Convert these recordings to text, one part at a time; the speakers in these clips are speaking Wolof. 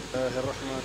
الله الرحمن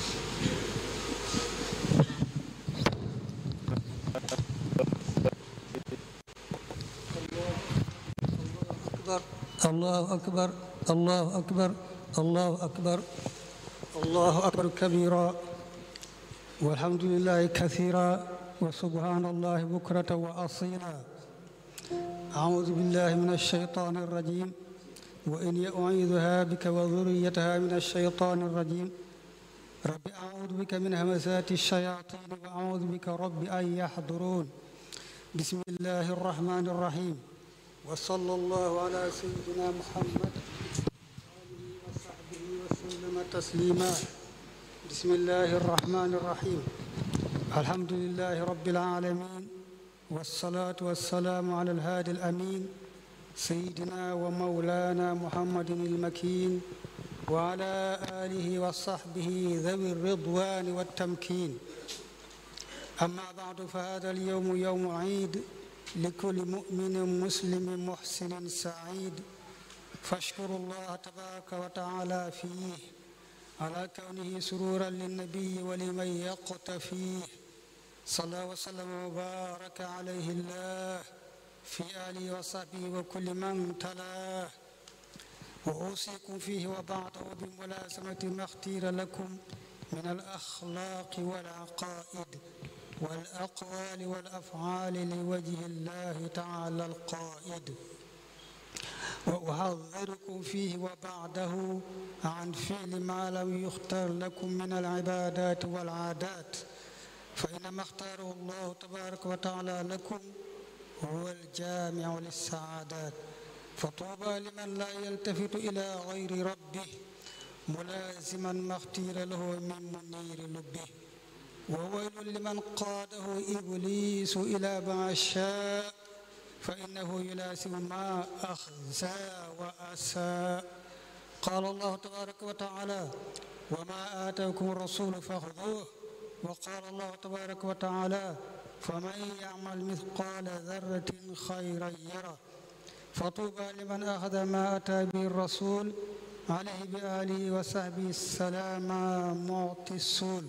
أكبر الله أكبر الله أكبر الله أكبر الله أكبر كبيرا والحمد لله كثيرا وسبحان الله بكرة وأصيلا أعوذ بالله من الشيطان الرجيم وإني أعيذها بك وذريتها من الشيطان الرجيم رب أعوذ بك من همزات الشياطين وأعوذ بك رب أن يحضرون بسم الله الرحمن الرحيم وصلى الله على سيدنا محمد وآله وصحبه وسلم تسليما بسم الله الرحمن الرحيم الحمد لله رب العالمين والصلاة والسلام على الهادي الأمين سيدنا ومولانا محمد المكين وعلى آله وصحبه ذوي الرضوان والتمكين أما بعد فهذا اليوم يوم عيد لكل مؤمن مسلم محسن سعيد فاشكروا الله تبارك وتعالى فيه على كونه سرورا للنبي ولمن يقتفيه صلى وسلم وبارك عليه الله في آله وصحبه وكل من تلاه وأوصيكم فيه وبعده بملازمة ما اختير لكم من الأخلاق والعقائد والأقوال والأفعال لوجه الله تعالى القائد وأحذركم فيه وبعده عن فعل ما لم يختار لكم من العبادات والعادات فإنما اختاره الله تبارك وتعالى لكم هو الجامع للسعادات فطوبى لمن لا يلتفت إلى غير ربه ملازما ما اختير له من منير لبه وويل لمن قاده إبليس إلى ما شاء فإنه يلاسم ما أخزى وأساء قال الله تبارك وتعالى وما آتاكم الرسول فخذوه وقال الله تبارك وتعالى فمن يعمل مثقال ذرة خيرا يره فطوبى لمن أخذ ما أتى به الرسول عليه بآله وصحبه السلام معطي السول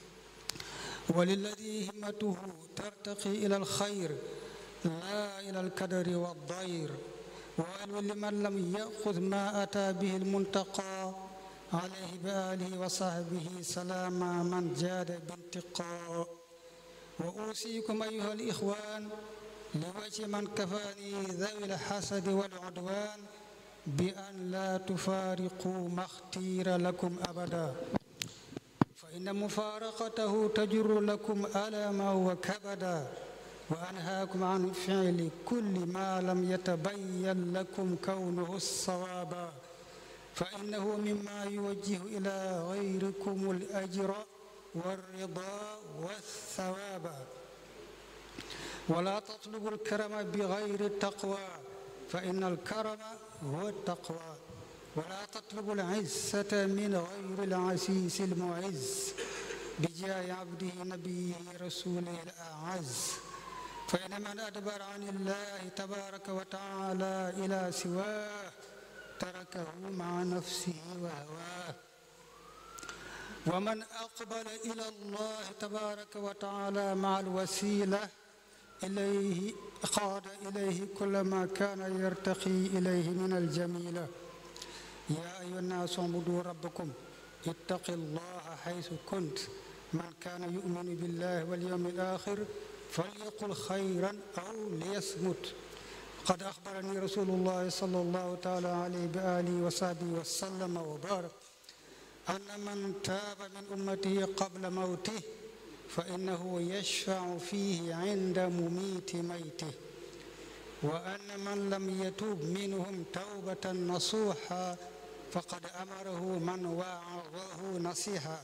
وللذي همته ترتقي إلى الخير لا إلى الكدر والضير وويل لمن لم يأخذ ما أتى به المنتقى عليه بآله وصحبه سلام من جاد بانتقاء وأوصيكم أيها الإخوان لوجه من كفاني ذوي الحسد والعدوان بأن لا تفارقوا ما اختير لكم أبدا فإن مفارقته تجر لكم ألما وكبدا وأنهاكم عن فعل كل ما لم يتبين لكم كونه الصوابا فإنه مما يوجه إلى غيركم الأجر والرضا والثواب ولا تطلبوا الكرم بغير التقوى فإن الكرم هو التقوى ولا تطلبوا العزة من غير العسيس المعز بجاه عبده نبيه رسوله الأعز فإن من أدبر عن الله تبارك وتعالى إلى سواه تركه مع نفسه وهواه ومن أقبل إلى الله تبارك وتعالى مع الوسيلة إليه قاد إليه كل ما كان يرتقي إليه من الجميلة يا أيها الناس اعبدوا ربكم اتقوا الله حيث كنت من كان يؤمن بالله واليوم الآخر فليقل خيرا أو ليصمت قد أخبرني رسول الله صلى الله تعالى عليه بآله وصحبه وسلم وبارك أن من تاب من أمته قبل موته فإنه يشفع فيه عند مميت ميته وأن من لم يتوب منهم توبة نصوحا فقد أمره من وعظه نصيحا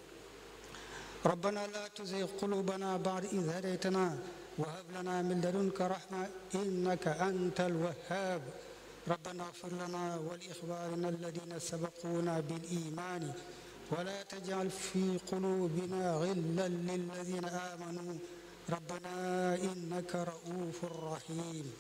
ربنا لا تزغ قلوبنا بعد إذ هديتنا وهب لنا من لدنك رحمة إنك أنت الوهاب ربنا اغفر لنا ولإخواننا الذين سبقونا بالإيمان ولا تجعل في قلوبنا غلا للذين آمنوا ربنا إنك رؤوف رحيم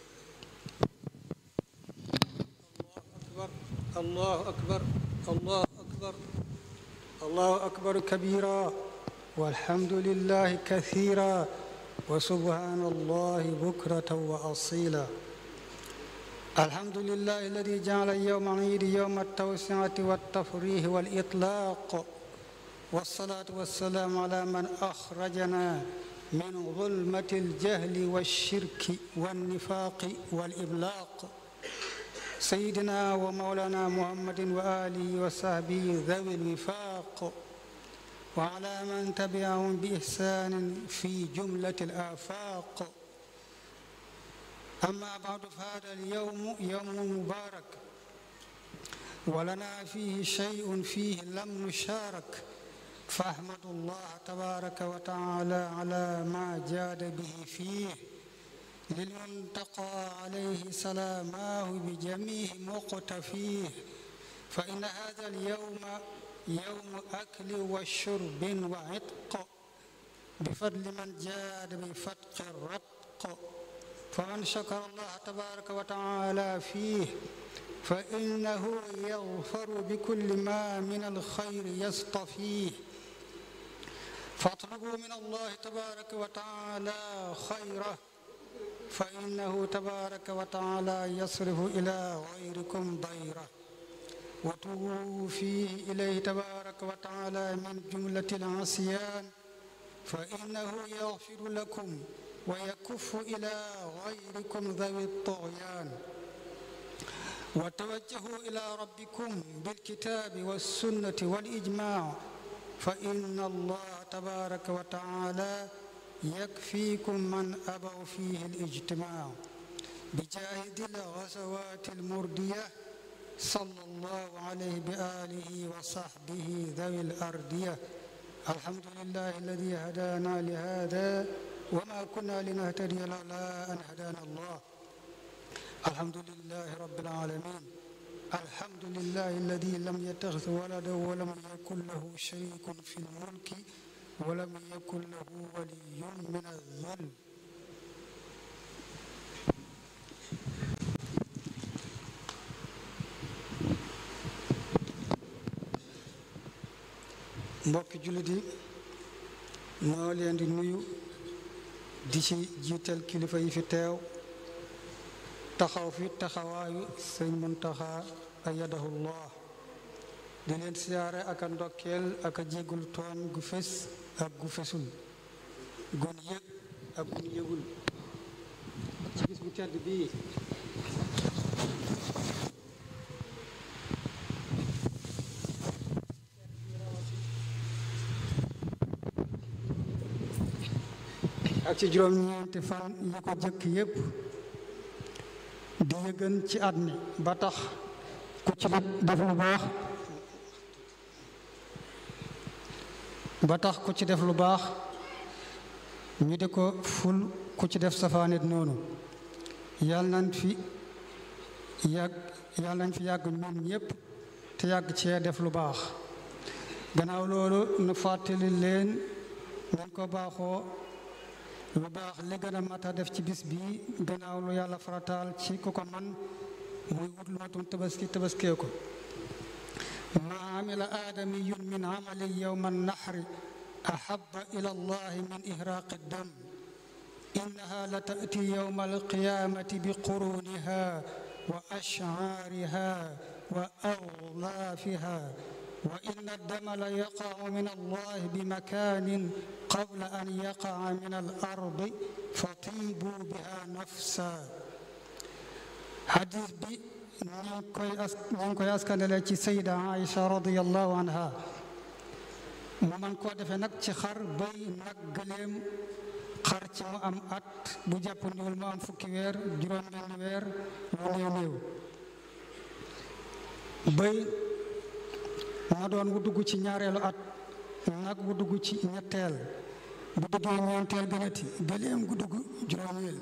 الله أكبر الله أكبر الله أكبر الله أكبر كبيرا والحمد لله كثيرا وسبحان الله بكرة وأصيلا الحمد لله الذي جعل يوم العيد يوم التوسعة والتفريح والإطلاق والصلاة والسلام على من أخرجنا من ظلمة الجهل والشرك والنفاق والإبلاق سيدنا ومولانا محمد وآله وصحبه ذوي الوفاق وعلى من تبعهم بإحسان في جملة الآفاق أما بعد فهذا اليوم يوم مبارك ولنا فيه شيء فيه لم نشارك فأحمد الله تبارك وتعالى على ما جاد به فيه للمنتقى عليه سلاماه بجميع مقتفيه فإن هذا اليوم يوم أكل وشرب وعتق بفضل من جاد بفتق الرتق فمن شكر الله تبارك وتعالى فيه فإنه يغفر بكل ما من الخير يصطفيه فاطلبوا من الله تبارك وتعالى خيره فإنه تبارك وتعالى يصرف إلى غيركم ضيره وتوبوا فيه إليه تبارك وتعالى من جملة العصيان فإنه يغفر لكم ويكف إلى غيركم ذوي الطغيان وتوجهوا إلى ربكم بالكتاب والسنة والإجماع فإن الله تبارك وتعالى يكفيكم من أبوا فيه الاجتماع بجاهد الغزوات المردية صلى الله عليه بآله وصحبه ذوي الأردية الحمد لله الذي هدانا لهذا وما كنا لنهتدي لولا أن هدانا الله الحمد لله رب العالمين الحمد لله الذي لم يتخذ ولدا ولم يكن له شريك في الملك ولم يكن له ولي من الذل mbokki jullit yi noo leen di nuyu di ci jiital kilifa yi fi teew taxaw fi taxawaayu sëñ Muntaxa ayadahullah di leen siyaare ak a ndokkeel ak a jéggul tooñ gu fés ak gu fesul gun yëg ak gun yëgul ci bis bu tedd bii ak ci juróom-ñeenti fan yi ko jëkk yépp di yëgën ci at mi ba tax ku ci def lu baax ba tax ku ci def lu baax ñu di ko ful ku ci def safaanit noonu yàlla nañ fi yàgg yàlla nañ fi yàgg ñun ñépp te yàgg cee def lu baax gannaaw loolu nu fàttali leen nañ ko baaxoo lu baax li gën a mat a def ci bis bi gannaaw lu yàlla farataal ci ku ko man muy wut lu matum tabaski tabaskee ko ma amila aadamiyun min amali yowma annahri ahaba ila allahi min ihraaqi dam innaha la taati yowma alqiyamati bi quruniha wa ashcaariha wa aglaafiha وإن الدم ليقع من الله بمكان قبل أن يقع من الأرض فطيبوا بها نفسا حديث بي نانكوي أسكن ci سيدة عائشة رضي الله عنها mu man koo defee nag ci xar bay nag gëléem xar ci mu am at bu jàpp ndiwul mu am fukki weer juróom benn weer lu néew néew bay na doon wu dugg ci ñaareelu at nag wu dugg ci ñetteel bu duggee ñeenteel gënati gëléem gu dugg juróomeel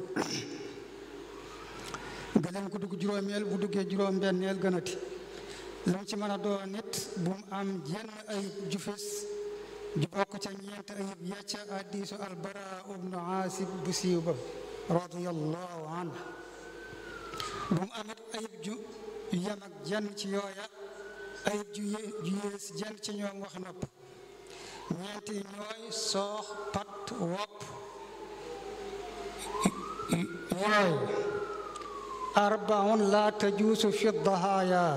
gëléem gu dugg juróomeel bu duggee juróom benneel gënati lu mu ci mën a doon nit bu mu am jenn ayib ju fés ju bokk ca ñeent ayib yacca addiisu albara ubnu aasib bu siiw ba radiyallahu anhu bu mu amit ayib ju yem ak jenn ci yooya ayib ju yé ju yées jenn ci ñoom wax nopp ñeenti ñooy soox pat wopp yooy arbaun la tajuusu fi dahaaya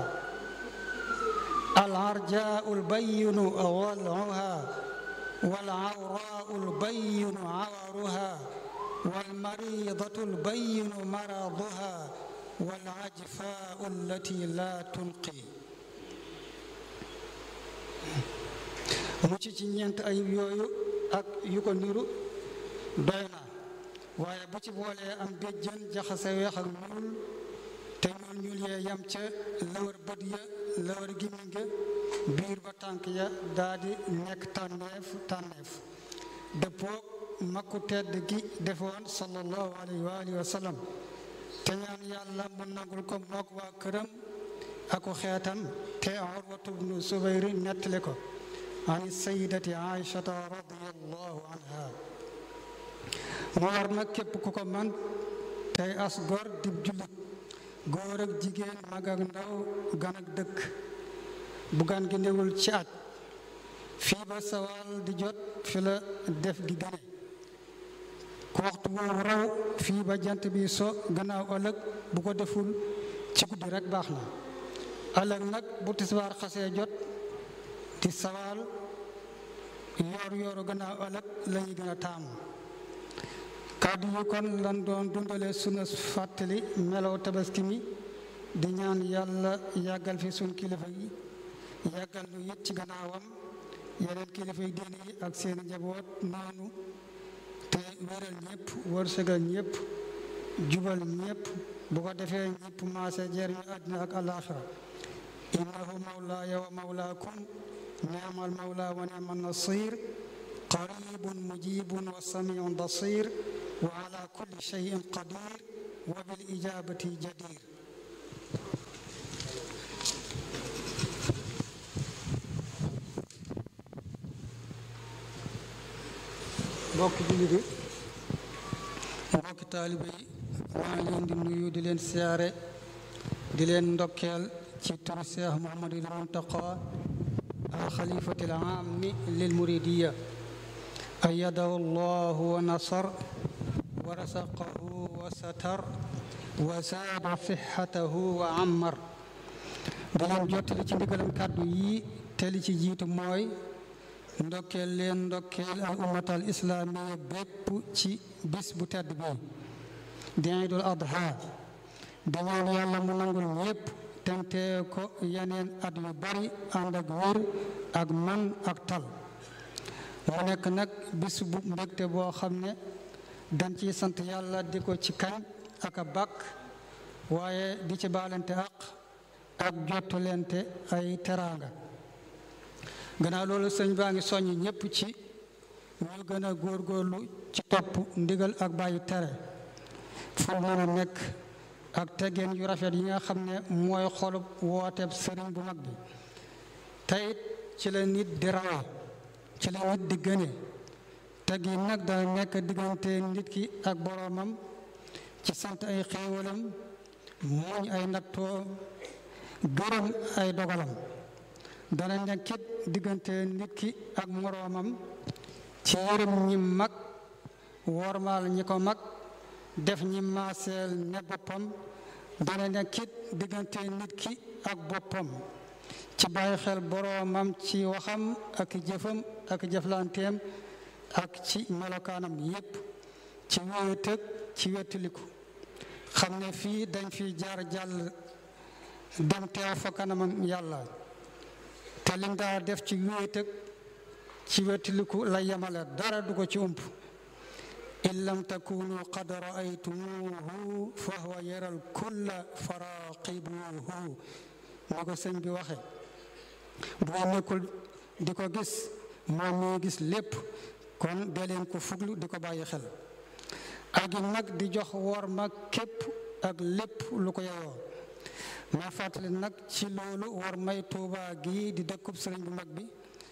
العرجاء البين ضلعها والعوراء البين عورها والمريضة البين مرضها والعجفاء التي لا تنقي mucc ci ñeent ayib yooyu ak yu ko niru doy na waaye bu ci boolee am béjjën jaxase weex ak ñuul te ñuul ñuul yee yam ca lawar bët ya lawar gimmiñ ga biir ba tànk ya daa di nekk tànneef tànneef dëppoo makku tedd gi defoon sallallahu alayhi wa alihi wa sallam te ñaan yàlla mu nangul ko mook waa këram aku xeetam te urwatu bnu subayri nettali ko an sayidati aishata radiallahu anha mu war nag képp ku ko man tey as gor dib jullit góor ak jigéen mag ak ndaw gan ak dëkk bu gan gi newul ci aj fii ba sawal di jot fi la def gi gane ku waxtu woowu raw fii ba jant bi so gannaaw ëllëg bu ko deful ci guddi rek baax na ëllëg nag bu tisbaar xasee jot di sawal yoor yooru gannaaw ëllëg la ñuy gën a taamu kàddu yi kon lan doon dundale sunu fàttali melow tabaski mi di ñaan yàlla yàggal fi sun kilifa yi yàggal nu it ci gannaawam yeneen kilifa yi diine yi ak seeni njaboot noonu te wéral ñëpp wërsëgal ñëpp jubal ñëpp bu ko defee ñëpp maase jëriñu àddina ak alaaxira innahu mawlaaya wa mawlaakum ni'mal mawla wa ni'man nasir qaribun mujibun wa samiun basir wa ala kulli shay'in qadir wa bil ijabati jadir mbokki jullit yi mbokki taalibe yi maa ngi leen di nuyu di leen siyaare di leen ndokkeel ci turu Cheikh Mouhamadul Muntaqa al xalifati al aami lil muridiya أيده الله ونصر ورزقه وستر وزاد صحته وعمر daleen jottali ci ndigalam kàddu yi te li ci jiitu mooy ndokkeel leen ndokkeel al ummatal islaamiya bépp ci bis bu tedd bi di Iidul Adha di ñaan yàlla mu nangul ñépp tentee ko yeneen at yu bari ànd ak wér ak man ak tal mu nekk nag bis bu mbégte boo xam ne dañ ciy sant yàlla di ko ci kañ ak a bàkk waaye di ci baalante àq ak jottulente ay teraanga gannaaw loolu sëñ baa ngi soññ ñépp ci ñu gën a góorgóorlu ci topp ndigal ak bàyyi tere fu mën a nekk ak teggeen yu rafet yi nga xam ne mooy xolub wooteeb sëriñ bu mag bi teyit ci la nit di rawee ci la nit di gëne teg yi nag dana nekk diggante nit ki ak boroomam ci sant ay xéewalam muñ ay nattoo gërëm ay dogalam dana nekkit diggante nit ki ak moroomam ci yërëm ñi mag wormaal ñi ko mag def ñi maaseel ne boppam dana nekkit diggante nit ki ak boppam ci bàyyi xel boroomam ci waxam ak jëfam ak jëflanteem ak ci melokaanam yépp ci wéetëg ci wettiliku xam ne fii dañ fi jaar jàll dem teew fa kanamam yàlla te liñ daa def ci wéetëg ci wettiliku la yemale dara du ko ci ump in lam takunu qad raaytumuhu fa huwa yaral kulla faraqibuhu ni ko sëñ bi waxe bu ngeen nekkul di ko gis moom mi gis lépp kon dee leen ko fuglu di ko bàyyi xel ak nag di jox wor ma képp ak lépp lu ko yeyoo ma fàttali nag ci loolu war may tuuba gii di dëkkub sëriñ bu mag bi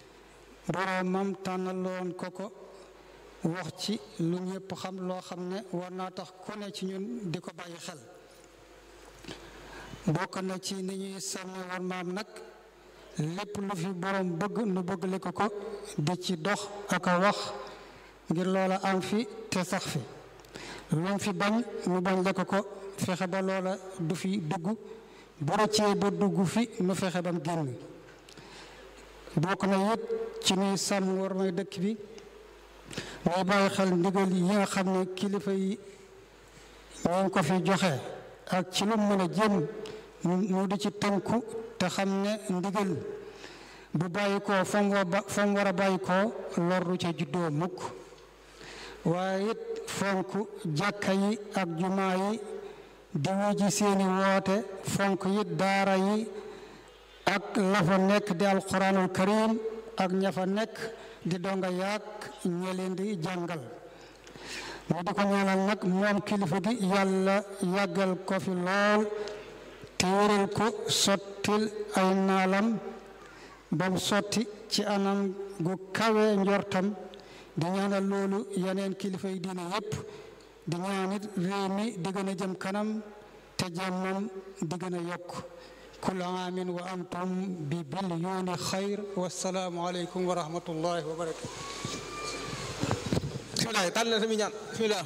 boroomam tànnaloon ko ko wax ci lu ñëpp xam loo xam ne war naa tax ku ne ci ñun di ko bàyyi xel bokk na ci ni ñuy sàmme war maam nag lépp lu fi borom bëgg nu bëgg le ko ko di ci dox ak a wax ngir loola am fi te sax fi lu mu fi bañ nu bañ le ko ko fexe ba loola du fi dugg bu rëccee ba dugg fi nu fexe bam génn bokk na it ci nuy sàmm war may dëkk bi muy bàyyi xel ndigal yi nga xam ne kilifa yi ñu ngi ko fi joxe ak ci lu mën a jëm mu di ci tënku te xam ne ndigal bu bàyyi koo fa mu war a bàyyi koo lor ca juddoo mukk waaye it fonk jàkka yi ak jumaa yi di wuji seeni woote fonk it daara yi ak la fa nekk di alquranul karim ak ña fa nekk di donga yaag ña leen di jàngal mu di ko ñaanal nag moom kilifa gi yàlla yàggal ko fi lool te wéral ko sottil ay naalam ba mu sotti ci anam gu kawe njortam di ñaanal loolu yeneen kilifa yi diine yépp di ñaanit réew mi di gën a jëm kanam te jàmmam di gën a yokk kul aamin wa antum bi bilyoni xayr wasalaamu aleykum wa rahmatullahi wa barakatu bisimilah tànn na sami ñaan bisimilah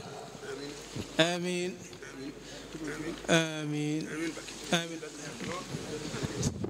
amin amin amin